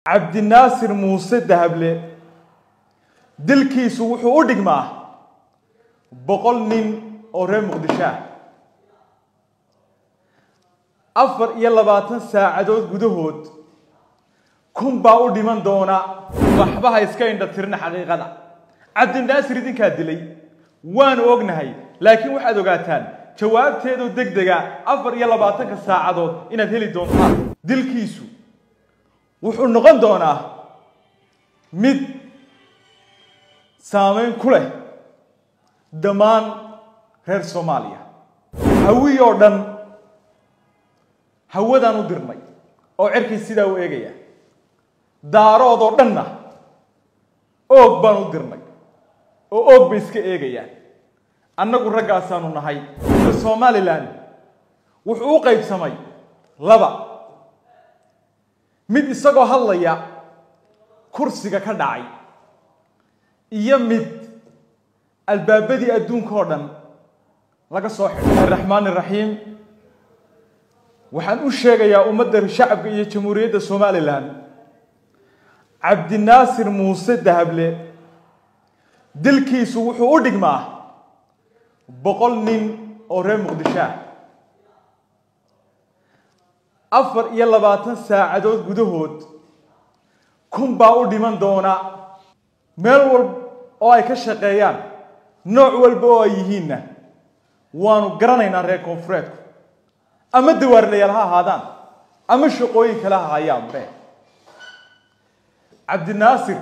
cabdinaasir muuse dahable dilkiisu wuxuu u dhigmaa boqol nin oo reer muqdisho ah afar iyo labaatan saacadood gudahood kun baa u dhiman doona waxba ha iska indha tirina xaqiiqada cabdinaasir idinkaa dilay waanu ognahay laakiin waxaad ogaataan jawaabteedu deg dega afar iyo labaatanka saacadood inaad heli doontaan dilkiisu wuxuu noqon doonaa mid saameyn ku leh dhammaan reer soomaaliya hawi oo dhan hawadaan u dirnay oo cerkay sidaa u eegaya daarood oo dhanna oog baan u dirnay oo oog bay iska eegayaan annagu raggaasaanu nahay somalilan wuxuu u qaybsamay laba mid isagoo hadlaya kursiga ka dhacay iyo mid albaabadii adduunka oo dhan laga soo xidhay raxmaan iraxiim waxaan u sheegayaa ummadda shacabka iyo jamhuuriyadda somalilan cabdinaasir muuse dahable dilkiisu wuxuu u dhigmaa boqol nin oo reer muqdisho ah afar iyo labaatan saacadood gudahood kun baa u dhiman doona meel walba oo ay ka shaqeeyaan nooc walba oo ay yihiinna waanu garanaynaa reer koonfureedku ama dawaarlayaal ha ahaadaan ama shaqooyin kale ha hayaanbe cabdinaasir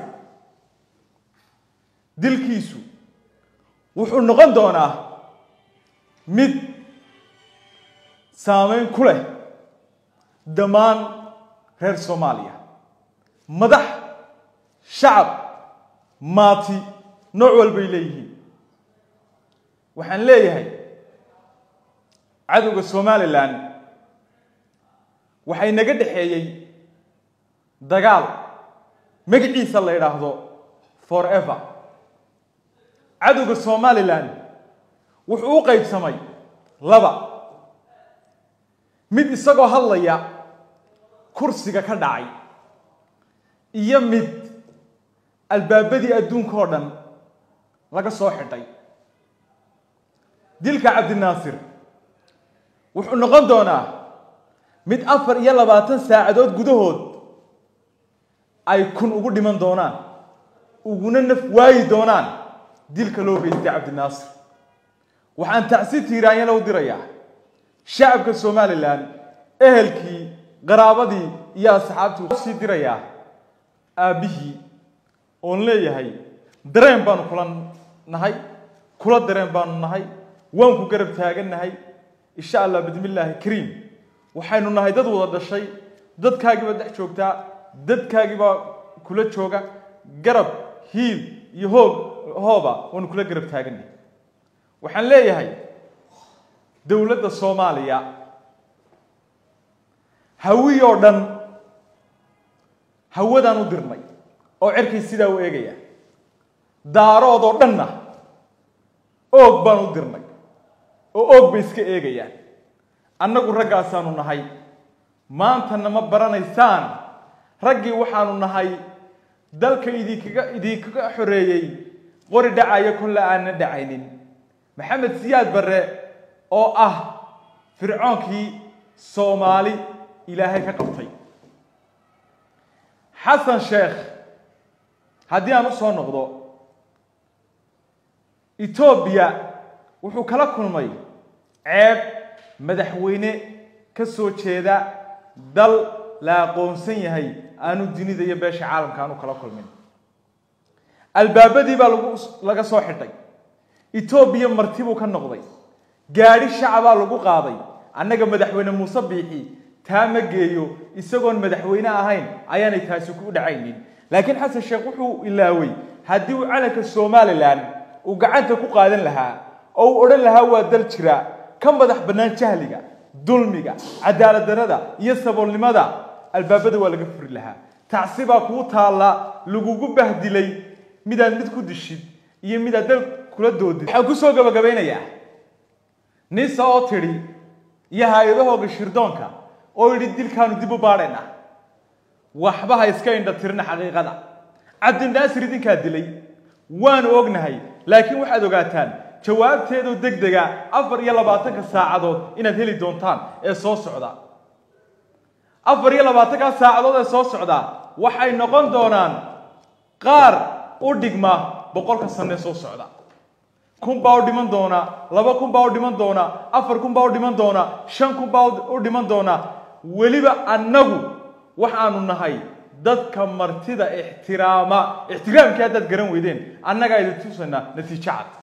dilkiisu wuxuu noqon doonaa mid saameyn ku leh dhammaan reer soomaaliya madax shacab maati nooc walbay leeyihiin waxaan leeyahay cadowga somalilan waxay naga dhexeeyey dagaal magaciisa la yidhaahdo forever cadowga somalilan wuxuu u qaybsamay laba mid isagoo hadlaya kursiga ka dhacay iyo mid albaabadii adduunka oo dhan laga soo xidhay dilka cabdinaasir wuxuu noqon doonaa mid afar iyo labaatan saacadood gudahood ay kun ugu dhiman doonaan uguna naf waayi doonaan dilka loo geystay cabdinaasir waxaan tacsi tiiraanyana u dirayaa shacabka somalilan ehelkii qaraabadii iyo asxaabtii sii dirayaa aabbihii oon leeyahay dareen baanu kula nahay kula dareen baanu nahay waan ku garab taagannahay insha allah bismillaahi kariim waxaynu nahay dad wada dhashay dadkaagiibaa dhex joogtaa dadkaagiibaa kula jooga garab hiil iyo hoog hooba waanu kula garab taagannahay waxaan leeyahay dowladda soomaaliya hawi oo dhan hawadaan u dirnay oo cerkay sidaa u eegaya daarood oo dhanna oog baan u dirnay oo oog bay iska eegayaan annagu raggaasaanu nahay maantana ma baranaysaan raggii waxaanu nahay dalka idinkaga idinkaga xoreeyey qori dhacaya kolle aanna dhacaynin maxamed siyaad barre oo ah fircoonkii soomaali ilaahay ka qabtay xasan sheekh haddii aan u soo noqdo etoobiya wuxuu kala kulmay ceeb madaxweyne ka soo jeeda dal la aqoonsan yahay aanu dunida iyo beesha caalamka aanu kala kulmin albaabadii baa lagu laga soo xidhay etoobiya marti buu ka noqday gaadhi shacabaa lagu qaaday annaga madaxweyne muuse biixi taa ma geeyo isagoon madaxweyne ahayn ayaanay taasi ku dhacaynin laakiin xasan sheekh wuxuu ilaaway haddii uu calanka somalilan uu gacanta ku qaadan lahaa oo uu odhan lahaa waa dal jira ka madax bannaan jahliga dulmiga cadaalad darrada iyo saboolnimada albaabada waa laga furi lahaa tacsi baa kuu taalla lagugu bahdilay midaad mid ku dishid iyo midaad dal kula doodid waxaan kusoo gabagabaynayaa nisa oo tidhi iyo hay-adahooga shirdoonka oo yidhi dilkaanu dib u baadhaynaa waxba ha iska indha tirina xaqiiqada cabdinaasir idinkaa dilay waanu ognahay laakiin waxaad ogaataan jawaabteedoo deg dega afar iyo labaatanka saacadood inaad heli doontaan ee soo socda afar iyo labaatanka saacadood ee soo socda waxay noqon doonaan qaar u dhigma boqolka sane soo socda kun baa u dhiman doona laba kun baa u dhiman doona afar kun baa u dhiman doona shan kun baa u dhiman doona weliba annagu waxaanu nahay dadka martida ixtiraama ixtiraamkii haddaad garan weydeen annagaa idin tusaynaa natiijo cad